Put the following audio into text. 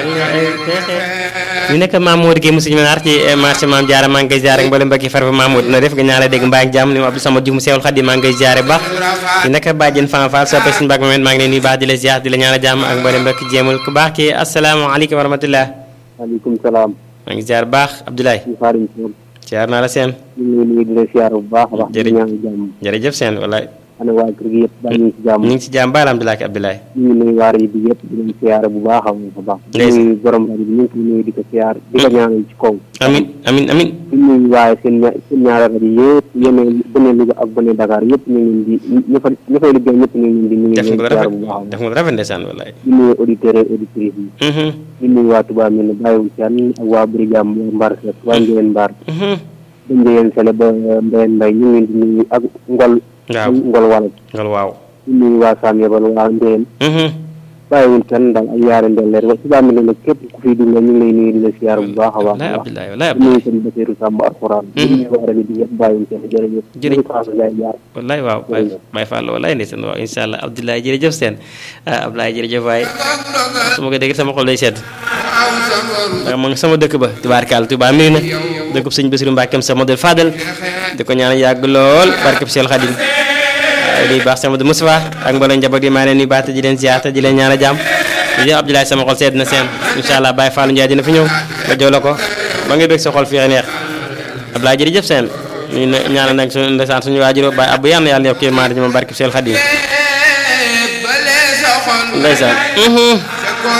ñu nekk Mamour Guèye Moussa Diagne ci marché Mame Diarra maa ngi koy ziare mboolem mbokki far fa Mamour na def nga ñaanal dégg mbaa ak jàmm ni mu Abdou Samad Diouf mu Seexul Xadim maa ngi koy ziare baax ñu nekk Badiane Fama Fall soppe suñu mbag moment maa ngi leen nuyu baax di la ziar di la ñaanal jàmm ak mboolem mbokki jéemul ku baax ki asalaamaaleykum wa rahmatullah waaleykum salaam. maa ngi ziar baax Abdoulaye ñu xaarim si woon. ziar naa la seen ñu ngi lay nuyu di la siyaar bu baax a baax. di Jërëjëf. ñaan jàmm. jërëjëf seen wallaay ana waa kër gi yëpp baa ñu ngi si jàmm. ñu ngi ci jàmm ba alhamdulilah ki Abdoulaye ñu ngi nuyu waar yi bi yëpp di leen siyaare bu baax a baax a baax. di Ndeysaan. nuyu borom rajo bi ñu ngi koy nuyu di ko siyaar di ko ñaanal ci kaw. amin amin amin di nuyu waaye seen ña seen ñaari rajo yëpp yéen bëne Louga ak bëne Dakar yëpp ñu ngi leen di ña fa ña fay liggéey ñëpp ñu ngi leen di nuyu def di nga leen lu siyaar rafet bu baax a def baax. nga lu rafet ndeysaan wallaay di nuyu auditeurs et auditrices yi. Mhm, di nuyu waa Touba mi ne bàyyiwul kenn ak waa Brigam waa Mbar Seck waa Ngéyeen Mbar. mhm. ba Ngéyeen Sele ba Mbayeen Mbay ñu ngi leen di nuyu ak Ngol. waaw Ngol wala ngol waaw di nuyu waa Sam Yabal waa Ngéyeen Mhm. bàyyiwul kenn daal ak yaare ndelleer wa Touba mi ne nag képp ku fiy dund ñu ngi lay nuyu di la siyaar bu baax a baax wallaay a baax. Abdoulaye wallaay di nuyu Abdoulaye seen Basiru Sàmb alxuraan. di nuyu waa rajo bi yëpp bàyyiwul kenn jërëjëf. Jërëjëf. ñu Fatou Ndiaye Diar. wallaay waaw Baye Baye Fall wallaay ndeysaan waaw incha allah Abdoulaye jërëjëf seen ah Abdoulaye jërëjëf waaye su ma ko déggee sama xol day sedd ndax ma ngi sama dëkk ba tubaarkaal Tuubaa mii na dëkkub sëñ Basiru Mbàkkeem sa modèle Fadel di ko ñaan yàgg lool barkeb Seex Xadim waaye di baax sama Moustapha ak mbooloo njaboot yi maa leen nuyu baax te di leen ziar te di leen ñaan a jàmm jërëjëf Abdoulaye sama xol sedd na seen incha allah Baye Fallou Ndiaye dina fi ñëw nga jox la ko ba nga bëgg sa xol fii neex Abdoulaye jërëjëf seen ñu ne ñaanal nag suñu ndeysaan suñu waajur Baye Abou yàlla na yàlla yokk kii maa ci moom barkeb Seex Xadim ndeysaan